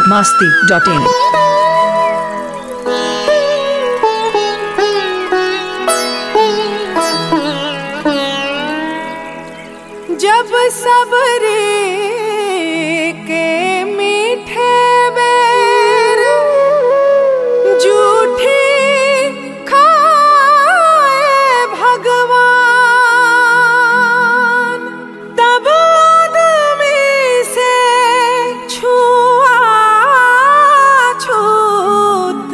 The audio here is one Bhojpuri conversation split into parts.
masti.in. जब सबरे के मीठे बेर जूठी खाए भगवान तब आदमी से छुआ छूत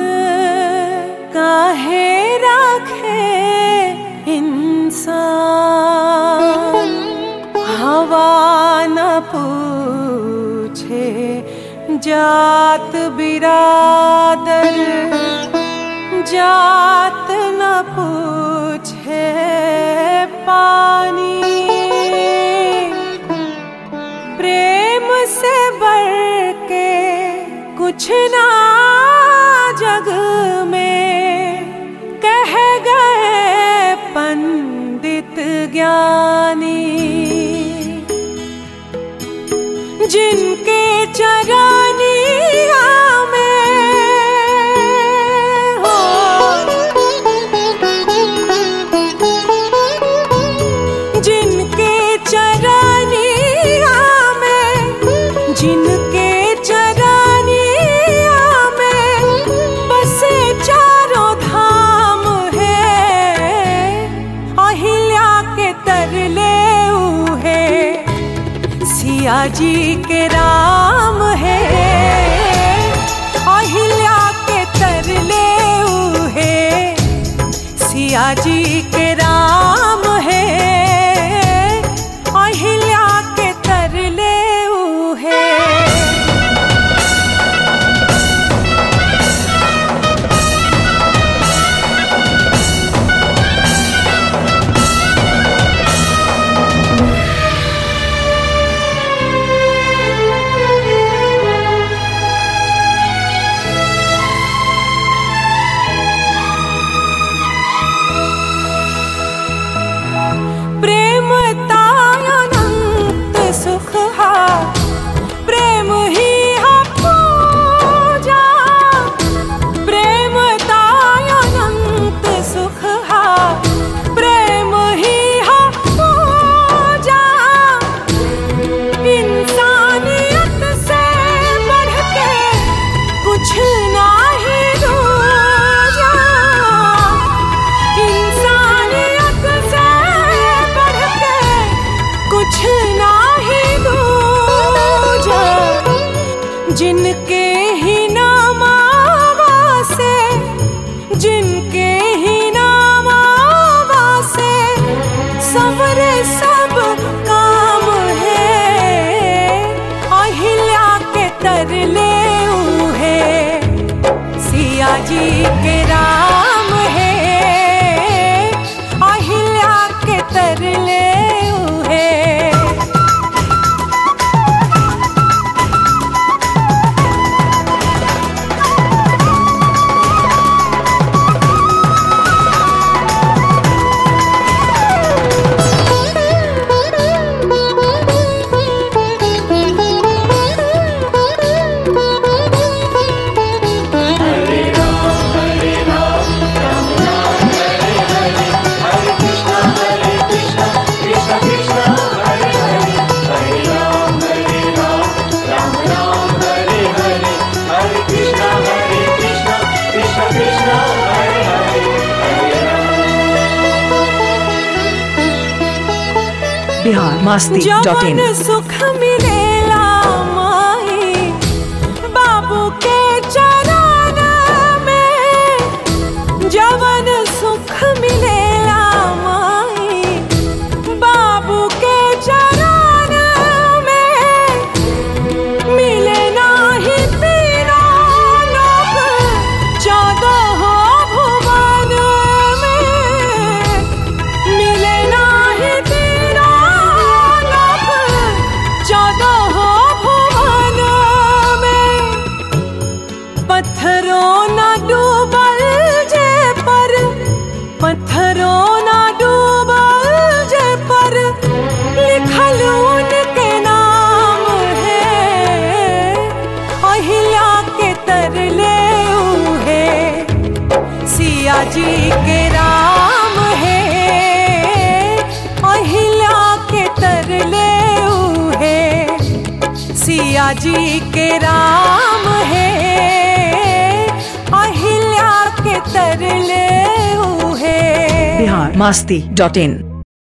काहे रखे इंसान हवा न पूछे जात बिरादर जात न पूछे पानी प्रेम से बढ़ के कुछ ना जग में कह गए पंडित ज्ञानी जिनके चरानिया में हो जिनके चरानिया में जिनके चरानिया में बसे चारों धाम है अहिल्या के तरले उहे सिया जी के राम है अहिल्या के तरले उहे सिया जी के राम है अहिल्या के तरले उहे प्रेम तायनंत सुख हा प्रेम ही हा पूजा प्रेम तायनंत सुख हा प्रेम ही हा पूजा इंसानियत से बढ़ के कुछ नाही दूजा इंसानियत से बढ़ के कुछ नाही दूजा जिनके ही नामावा से जिनके ही नामावा से सबरे सब काम है अहिल्या के तरले उहे सिया जी के राम है अहिल्या के तरले उहे Bihar masti.in. जवन सुख मिलेला माई बाबू के चरण में जवन सुख मिलेला माई बाबू के चरण में मिले नाही तीनों लोक चौदह भुवन में मिले नाही तीनों लोक चौदह जी के राम है अहिल्या के तरले है सिया जी के राम है अहिल्या के तरले है बिहार मस्ती डॉट इन